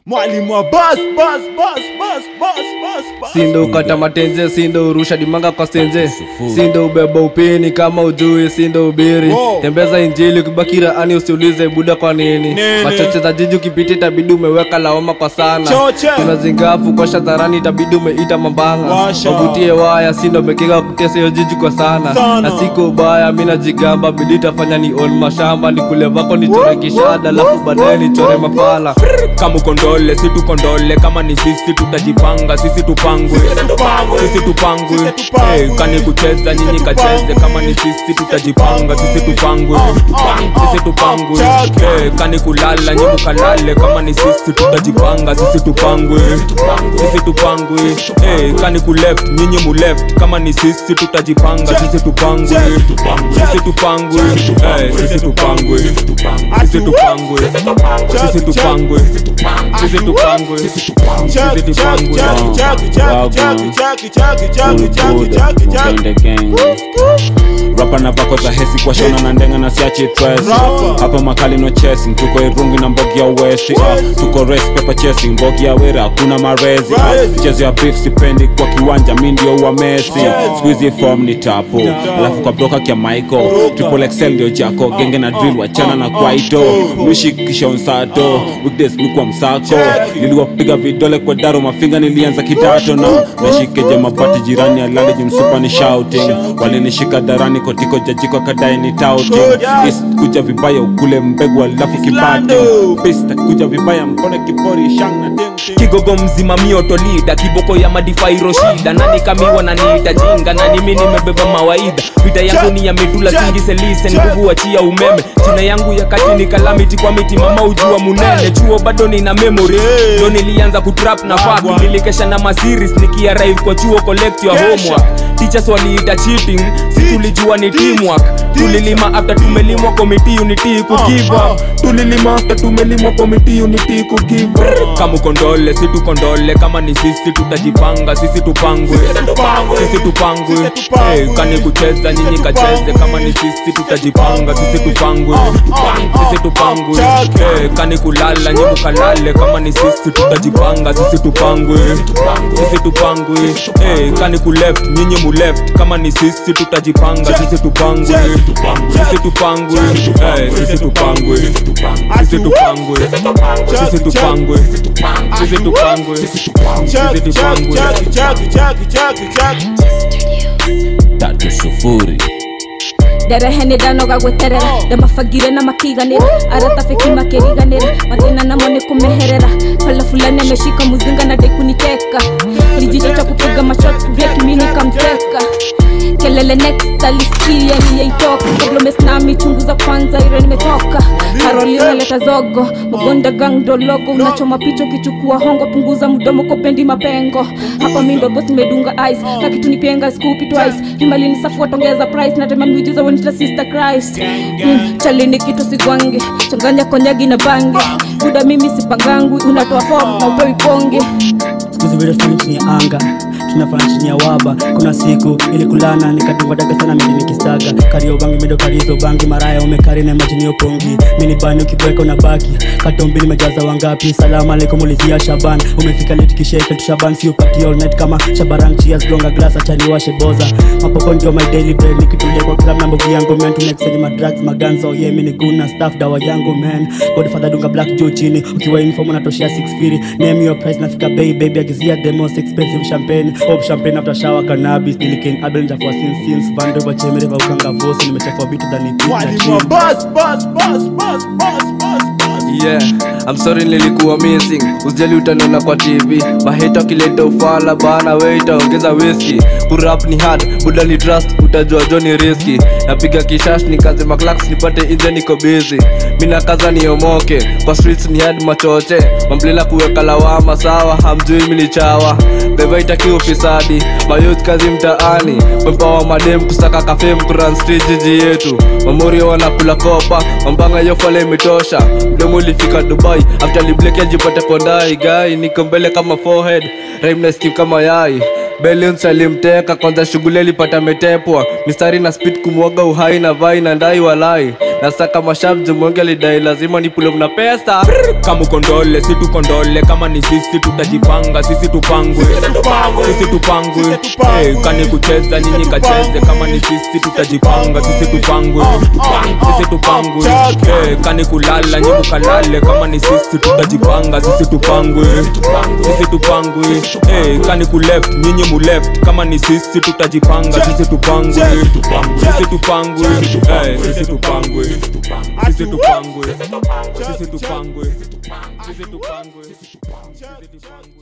mwalimu wa bas bas bas bas bas bas bas sindo ukata matenje sindo urusha dimanga kwa senje sindo ubeba upini kama ujui sindo ubiri Wow. tembeza injili ukibakira ani usiulize buda kwa nini Nini? machoche za jiji ukipita itabidi umeweka lawama kwa sana Choche. kuna zingafu kosha dharani itabidi umeita mambanga Washa. wavutie waya sindo umekeka kutesa hiyo jiji kwa sana Sana. na siko ubaya mi najigamba bidi tafanya ni on mashamba nikule vako nichore kishada alafu baadaye nichore mafala kama ukondole si tukondole kama ni sisi tutajipanga sisi tupangwe tupangwe. sisi tupangwe Sisi tupangwe. Eh, kani kucheza nyinyi Sisi kacheze tupangwe. kama ni sisi tutajipanga sisi tupangwe sisi tupangwe Chake. Eh, kani kulala nyinyi mukalale kama ni sisi tutajipanga sisi tupangwe sisi tupangwe Eh, kani kuleft nyinyi muleft kama ni sisi tutajipanga sisi tupangwe sisi tupangwe Eh, sisi tupangwe sisi tupangwe sisi tupangwe sisi tupangwe sisi Chaki, chaki, tupangwe chaki, chaki, chaki, chaki, chaki, chaki, chaki, chaki, chaki, chaki. rapa na vako za hesi kwa shona na ndenga na siachi tresi Rapa. hapa makali no chasing tuko irungi na mbogi ya westi ah, tuko race paper chasing mbogi ya wera kuna marezi ah, Right. mchezo ya beef sipendi kwa kiwanja mi ndio wa mesi squeezy form ni tapo alafu kwa broka kia michael triple excel ndio jako genge na drill wachana na kwaito lushi kisha unsato weekdays mikuwa msako niliwapiga vidole kwa daro mafinga nilianza kidato na nashikeje mabati jirani alale jimsupa ni shouting walinishika darani kotiko jajiko kadai ni touting East kuja vibaya ukule mbegu alafu kibate Pista kuja vibaya mbone kipori shang na ding ding. kigogo mzima miotolida kiboko ya madifairo shida nani kamiwa na niita jinga na nimi nimebeba mawaidha vita yangu ni ya medula singi selise nguvu achia umeme jina yangu ya kati ni kalamiti kwa miti mama ujua munene chuo bado nina memory ndo nilianza kutrap na fak nilikesha na masiris nikiarrive kwa chuo collect your homework teachers waliita cheating si tulijua ni teamwork tulilima after tumelimwa komiti unity kugive up tulilima after tumelimwa komiti unity kugive up kama ukondole si tukondole kama ni sisi tutajipanga sisi tupangwe sisi tupangwe Eh, kani kucheza nyinyi kacheze kama ni sisi tutajipanga sisi tupangwe sisi tupangwe Eh, kani kulala nyinyi mukalale kama ni sisi tutajipanga sisi tupangwe sisi tupangwe Eh, kani kuleft nyinyi muleft kama ni sisi tutajipanga sisi tupangwe sisi tupangwe Eh, sisi tupangwe sisi tupangwe sisi tupangwe sisi tupangwe sisi Chaki, chaki, tupangwe chaki, chaki, chaki, chaki, chaki. tatu sufuri ndereheni ndanoga gweterera ndamabagire na makiganira aratafiki makiriganira mathina namo ni kumeherera pala fulani ameshika muzinga na dekuniteka lijisho cha kupiga mashot break mini kamteka kelele next alisikia niyeitoka problemes nami chunguza kwanza ire nimetoka karoli unaleta zogo mgonda gang ndo logo unachoma picha ukichukua hongo punguza mdomo kopendi mapengo hapa mi ndo boss nimedunga ice na kitu nipenga skupi twice imalini safu watongeza price natema miujiza wenita sister christ mm, chalini kitu sigwange changanya konyagi na bange buda mimi sipangangwi unatoa form na upewi ponge Siku vile tunafanya chini ya anga tunafanya chini ya waba kuna siku ili kulana nikadungwa daga sana mimi nikisaga kario bangi medo karizo bangi maraya umekari na majini yopongi mini bani ukibweka unabaki katombi nimejaza wangapi salamu alaikum ulizia shaban umefika late kisheke tu shaban si upati all night kama shabaran cheers gonga glass achani washe boza mapopo ndio my daily bread nikitulia kwa club na mbogi yangu man to next ma drugs maganzo oh yeah mini guna staff dawa yangu man godfather dunga black juu chini ukiwa uniform unatoshea 6 firi name your price nafika bay baby agizia the most expensive champagne pop champagne after shower cannabis nilikin abel njafua sin sins vandover chemere va ukanga vosi nimechafua bitu dhani Mwalimu wa bas bas bas bas bas bas bas. yeah I'm sorry nilikuwa missing usijali utaniona kwa tv maheta akileta ufala bana we itaongeza whisky kurap ni hard buda ni trust utajua jo ni riski napiga kishash nikaze maclax nipate inje niko busy mina kaza niomoke kwa streets ni hard machoche mamblela kuweka lawama sawa hamjui mini chawa beba itaki ufisadi mayouth kazi mtaani mempawa madem kusaka kafem kuran street jiji yetu mamorio wanakula kopa mambanga yofala imetosha mdomo ulifika dubai after libleki ajipate pondai gai niko mbele kama forehead rhyme na skim kama yai Bellins alimteka kwanza shughuli alipata metepwa mistari na speed kumwaga uhai na vai na ndai walai na saka mashab jumwenge alidai lazima nipule mna pesa kama ukondole si tukondole kama ni sisi tutajipanga sisi tupangwe sisi tupangwe Eh, kani kucheza nyinyi kacheze kama ni sisi tutajipanga sisi tupangwe sisi tupangwe Eh, kani kulala nyinyi mukalale kama ni sisi tutajipanga sisi tupangwe sisi tupangwe Eh, kani kuleft nyinyi muleft kama ni sisi tutajipanga sisi tupangwe sisi tupangwe Eh, sisi tupangwe sisi tupangwe sisi tupangwe sisi tupangwe sisi tupangwe